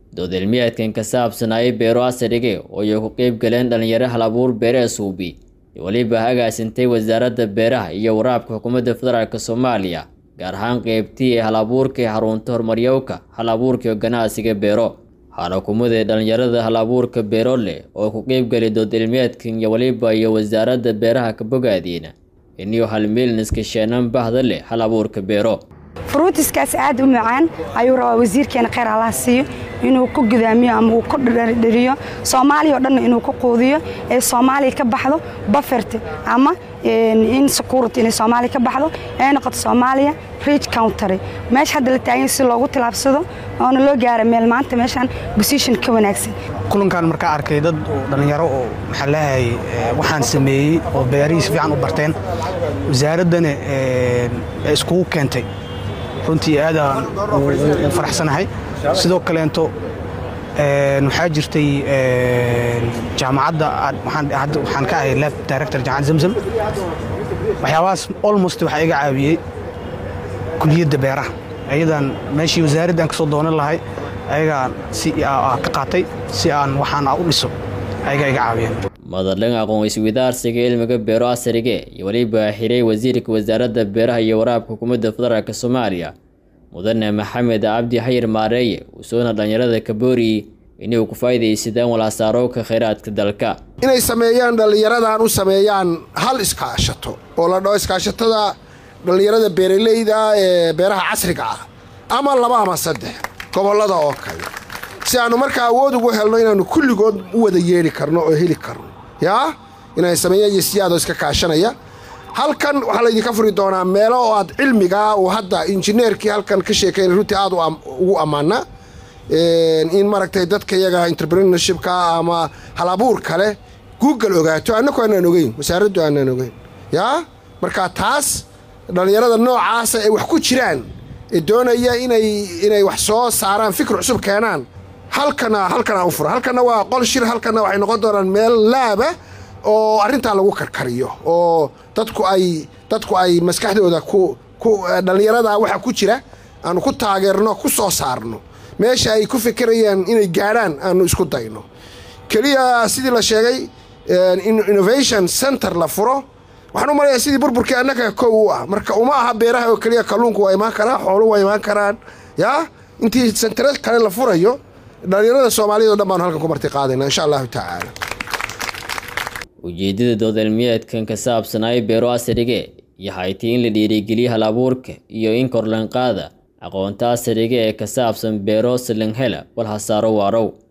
dood cilmiyeedkan ka saabsanayay beero asrige oo ay ku qeyb galeen dhalinyaro hal abuur beere suubi weliba agaasintay wasaaradda beeraha iyo waraabka xukuumadda federaalk soomaaliya gaar ahaan qeybtii ee hal abuurka ee xarunta horumaryowka hal abuurka ganacsiga beero waxaana hukuumadee dhalinyarada hal abuurka beero leh oo ku qeybgali dood cilmiyeedkan iyo weliba iyo wasaaradda beeraha ka bogaadiina iniyo hal miilniska sheenan bahda leh hal abuurka beero fruutiskaas aad u macaan ayuu rabaa wasiirkeena kheyr allaha siiyo inuu ku gudaamiyo ama uu ku dheriyo soomaaliya oo dhanna inuu ku quudiyo ee soomaaliya ka baxdo bafert ama in security inay soomaaliya ka baxdo ee noqoto soomaaliya rich country meesha hadda la taagan si loogu tilaabsado oona loo gaara meel maanta meeshaan position ka wanaagsan kulankan markaa arkay dad dhallinyaro oo maxaa leeyahay waxaan sameeyey oo beerihii si fiican u barteen wasaaraddana iskugu keentay runtii aadaan u faraxsanahay sidoo kaleento waxaa jirtay jaamacadda waxaan ka ahay lab director jaamacad zamzam waxyaabahaas almost waxaa iga caawiyey kuliyadda beeraha ayadan meeshii wasaaradda aan ka soo doonan lahay ayagaan si ka qaatay si aan waxaan u dhiso ayagaa iga caawiyeen madadhan aqoon iswadaarsiga cilmiga beero asrige iyo weliba xiray wasiirka wasaaradda beeraha iyo waraabka xukuumadda federaalk soomaaliya mudane maxamed cabdi xayir maareeye usoona dhallinyarada kaboori inay ku faa'iidaysadaan walaasaarowka khayraadka dalka inay sameeyaan dhallinyaradan u sameeyaan hal iskaashato oo la dhaho iskaashatada dhallinyarada beeraleyda ee beeraha casriga ah ama laba ama saddex gobollada oo kale si aannu markaa awood ugu helno inaannu kulligood u wada yeeli karno oo heli karno yaa inay sameeyaan yesiyaadoo iska kaashanaya halkan waxaa laydinka furi doonaa meelo oo aad cilmigaa uu hadda injineerkii halkan ka sheekayn runtii aad ugu ammaana in maaragtay dadka iyaga entrepreneurshipka ama halabuur kale google ogaato annaku aanaan ogeyn wasaaraddu aanaan ogeyn yaa marka taas dhallinyarada noocaasa ay wax ku jiraan ee doonaya inay inay wax soo saaraan fikir cusub keenaan halkana halkana u fura halkana waa qol shir halkana waxay noqon doonaan meel laaba oo arrintaa lagu karkariyo oo dadku ay dadku ay maskaxdooda ku ku dhallinyarada waxa ku jira aanu ku taageerno ku soo saarno meesha ay ku fikirayaan inay gaadhaan aanu isku dayno keliya sidii la sheegay innovation center la furo waxaan u malayaa sidii burburkii annaga kow u ah marka uma aha beeraha oo keliya kalluunku waa imaan karaa xooluhu waa imaan karaan yaa intii sentare kale la furayo dhallinyarada soomaaliyad o dhan baanu halkan ku marti qaadayna insha allahu tacaala ujeeddada dood cilmiyeedkan ka saabsanaayo beero asrige iyo haytay in la dhiirigeliyo hal abuurka iyo in korlanqaada aqoonta asriga ee ka saabsan beero silinghela wal hasaaro waarow